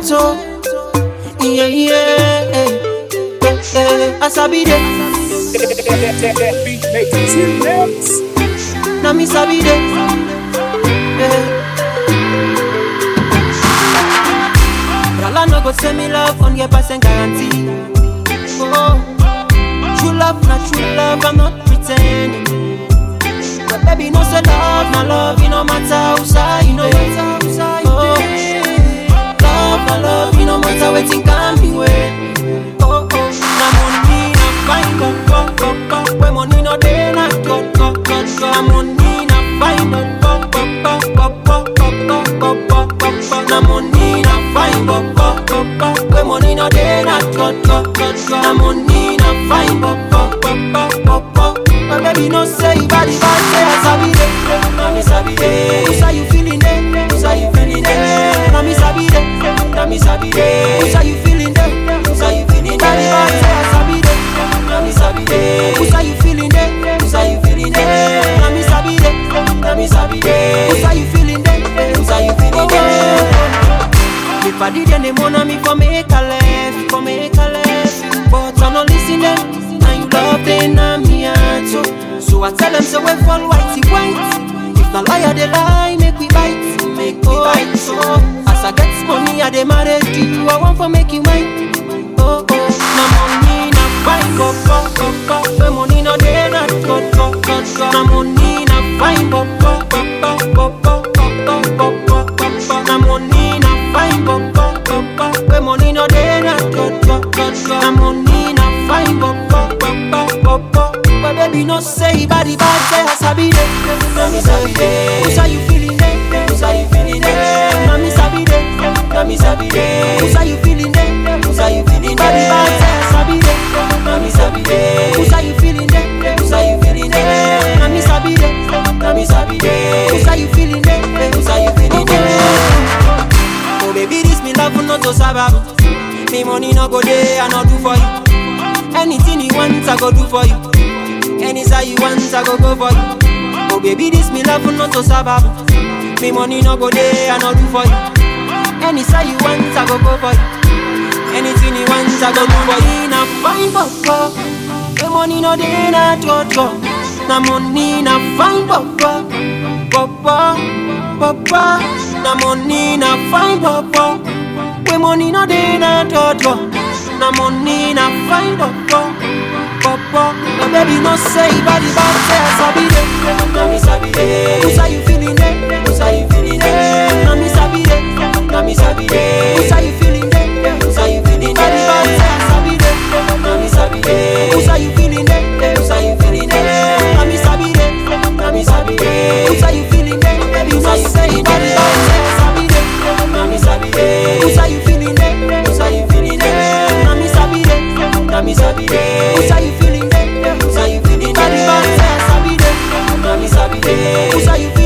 oh. Yeah, yeah, yeah, yeah. As I be there, Beat makes remix. now me sabi there. Yeah. Rala no go send me love on your percent guarantee. Oh, true love, not true love, I'm not pretending. But baby, no say love, my love, you no matter who say you know it. Oh, love, my love, you no matter wetin can be way. Oh, oh, na money, na fine, go, go, go, go. When money no dey, na go, go, go, go. Na money, na fine, go, go, go, go, go, go, go, go, go, go, go. Na money, na fine, go, go, go, go. When money no dey, na go, go, go, go. Na money, na fine, go, go, go, go, go, go. My baby no say you body bad, say I sabi dey. Na me sabi dey. Who's how you feeling dey? Who's how you feeling dey? Na me sabi dey. Na me sabi dey. Who's how you feeling dey? Who's how you feeling dey? Body bad, say I sabi dey. Na me sabi dey. Who's how you feeling dey? Who's how you feeling dey? Na me sabi dey. Na me sabi dey. Who's how you feeling dey? Who's how you feeling dey? If I did any money, me for make a left, for make a left. But I no listen them, and you love them, na me heart so. So I tell them, so we fall whitey white. If the liar they lie, make we bite, make we bite. So as I get money, I dey marry you. I want for make you mine. Oh oh, na money, na fine, go go go go. When money no dey, na go go go go. Na money, na fine, go go go go go go go go go go go. Na money, na fine, go go go go. When money no dey, na go go go go. Na money, na fine, go go go go go go. But baby, no say body bad, say I sabi dey. Na me sabi dey. Who's how you feeling dey? Who's how you feeling dey? Na me sabi dey. Na me sabi dey. Who's how you feeling dey? Who's how you feeling dey? Body bad, say I sabi dey. Na me sabi dey. Who's how you feeling dey? Who's how you feeling dey? Na me sabi dey. Na me sabi dey. Who's how you feeling dey? Who's how you feeling dey? Oh baby, this me love not to sababu. Me money no go there, I no do for you. Anything you want, I go do for you. Any side you want, I go go for you. Oh baby, this me love not to sababu. Me money no go there, I no do for you. Any side you want, I go go for you. Anything you want, I go do for you. Na fine papa, the money no dey na toto. Na money na fine papa, papa, papa. Na money na fine papa. We money no dey na toto. Na money na fine papa, papa. My baby no say body bad, say I sabi dey. Na me sabi dey. Who's how you feeling dey? Who's how you feeling dey? Na me sabi dey. Na me sabi dey. Who's how you feeling dey? Who's how you feeling dey? Body bad, say I sabi dey. Na me sabi dey. Who's how you feeling dey? Who's how you feeling dey? Na me sabi dey. Na me sabi dey. Who's how you feeling dey? Baby, no say body bad, say I sabi dey. Na me sabi dey. Who's how you feeling dey? Who's how you feeling dey? Na me sabi dey. Na me sabi dey. Who's how you feeling dey? Who's how you feeling dey? Body bad, say I sabi dey. Na me sabi dey. Who's how you feeling